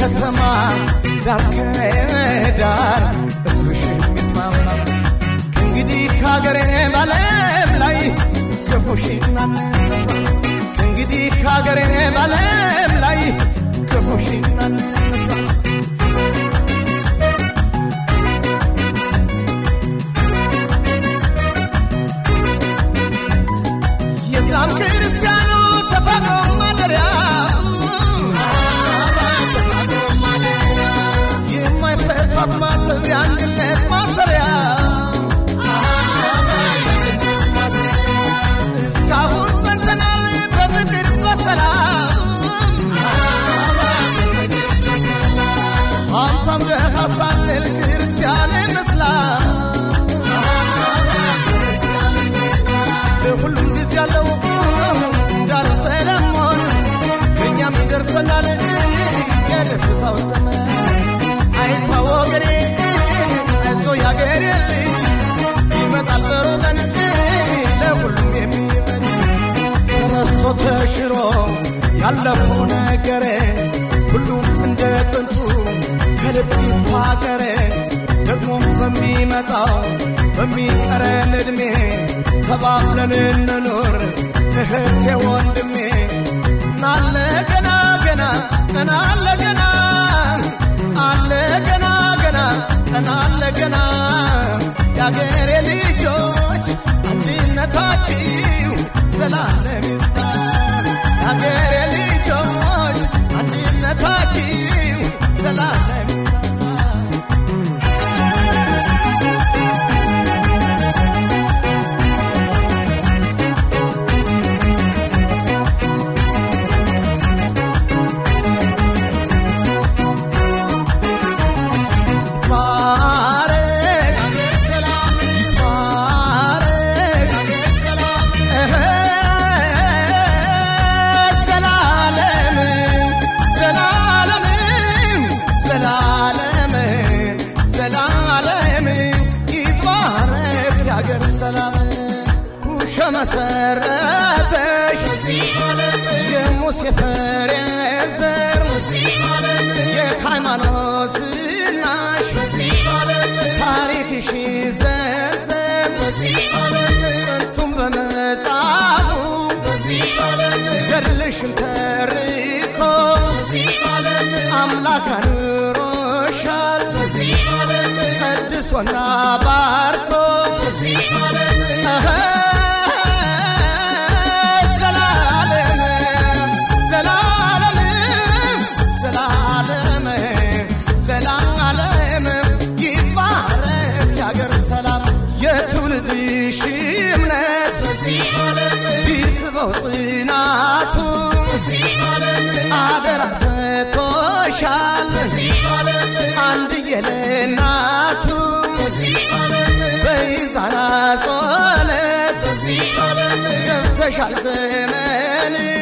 ከተማ ዳር ከዳር ሕዝብሽ የሚስማማ ከእንግዲህ ከሀገሬ ባለም ላይ ክፉሽን አነሳ ከእንግዲህ ከሀገሬ ባለም ላይ ክፉሽን አነሳ የእስላም ክርስቲያኑ ተፈጥሮ ማደሪያ የማይፈቷት ማተብ የአንድነት ማሰሪያ እስካሁን ጸንተናል በፍቅር በሰላም ሀብታም ደሃ ሳንል ክርስቲያን እስላም ሁሉም ጊዜ ያለው ዳር ሰለሞን እኛም ይደርሰናል የደስታው ዘመን አይታ ወገኔ አይዞ ያገሬ ልጅ ይመጣል ጥሩ ቀን ለሁሉም የሚመኝ ተረስቶ ተሽሮ ያለፈው ነገሬ ሁሉም እንደ ጥንቱ ከልብ ይፋቀረ ደግሞ በሚመጣው በሚቀረን ዕድሜ ተባብለን እንኖር እህቴ ወንድሜ ናለ ገና ገና ቀና አለ ገና አለ ገና ገና ቀና አለ ገና የአገሬ ልጆች አንድነታችሁ ዘላለም ይስታ የአገሬ ልጆች አንድነታችሁ ዘላለም ይስታ መሰረተሽ የሙሴ ፍሬ ዘር የሃይማኖት ዝናሽ ታሪክሽ ዘርዘር ጥንቱም በመጽሐፉ ገድልሽን ተርኮ አምላክ አኑሮሻል ቀድሶና ባርኮ የትውልድሽ እምነት ቢስበው ጽናቱ አደራ ሰጥቶሻል አንድዬ ለእናቱ በይዛና ጾለት ገብተሻል ዘመን